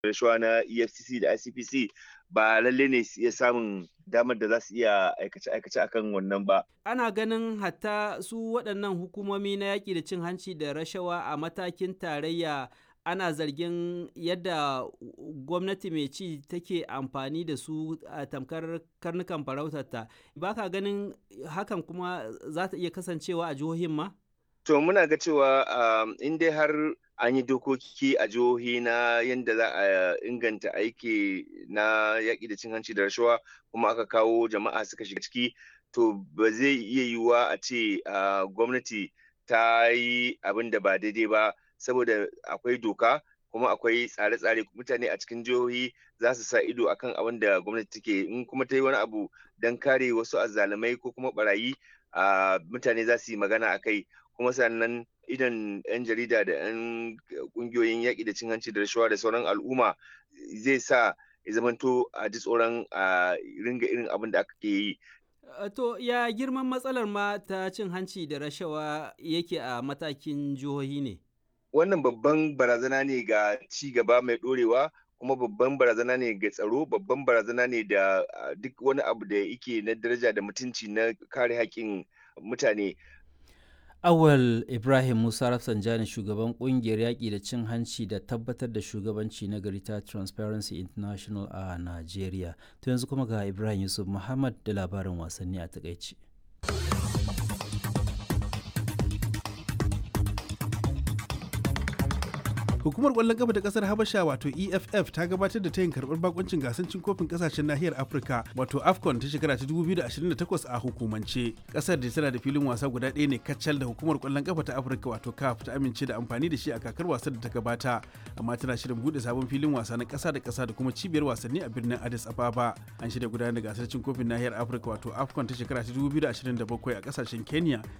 rashawa na efcc da icpc ba lalle ne su iya samun damar da za su iya aikace-aikace akan wannan ba ana ganin hatta su waɗannan hukumomi na yaƙi da cin hanci da rashawa a matakin tarayya ana zargin yadda gwamnati mai ci take amfani da su a tamkar karnukan farautarta ba ka ganin hakan kuma za ta iya kasancewa a jihohin ma? to muna ga cewa in dai har an yi dokoki a jihohi na yadda za a inganta aiki na yaƙi da cin hanci da rashawa kuma aka kawo jama'a suka shiga ciki to ba zai iya yiwuwa a ce gwamnati ta yi abin da ba daidai ba saboda akwai doka kuma akwai tsare-tsare mutane a cikin jihohi za su sa ido akan abin da gwamnati take in kuma ta yi wani abu don kare wasu azzalumai ko kuma barayi mutane za su yi magana a kai kuma sannan idan 'yan jarida da 'yan kungiyoyin yaƙi da cin hanci da rashawa da sauran al'umma zai sa ya zamanto a ji tsoron a ringa irin abin da aka ke yi To ya girman matsalar ma ta cin hanci da rashawa yake a matakin jihohi ne? Wannan babban barazana ne ga ci gaba mai ɗorewa kuma babban barazana ne ga tsaro babban barazana ne da duk wani abu da yake na daraja da mutunci na kare haƙƙin mutane. Awal Ibrahim Musa Rafsanjani shugaban kungiyar yaƙi da cin hanci da tabbatar da shugabanci na gari ta Transparency International a Najeriya. To yanzu kuma ga Ibrahim Yusuf Muhammad da labarin wasanni a takaici. hukumar kwallon kafa ta kasar habasha wato eff ta gabatar da tayin karbar bakuncin gasar cin kofin kasashen nahiyar afirka wato afcon ta shekara ta 2028 a hukumance kasar da tana da filin wasa guda ɗaya ne kacal da hukumar kwallon kafa ta afirka wato caf ta amince da amfani da shi a kakar wasan da ta gabata amma tana shirin bude sabon filin wasa na kasa da kasa da kuma cibiyar wasanni a birnin addis ababa an shirya gudanar da gasar cin kofin nahiyar afirka wato afcon ta shekara ta 2027 a kasashen kenya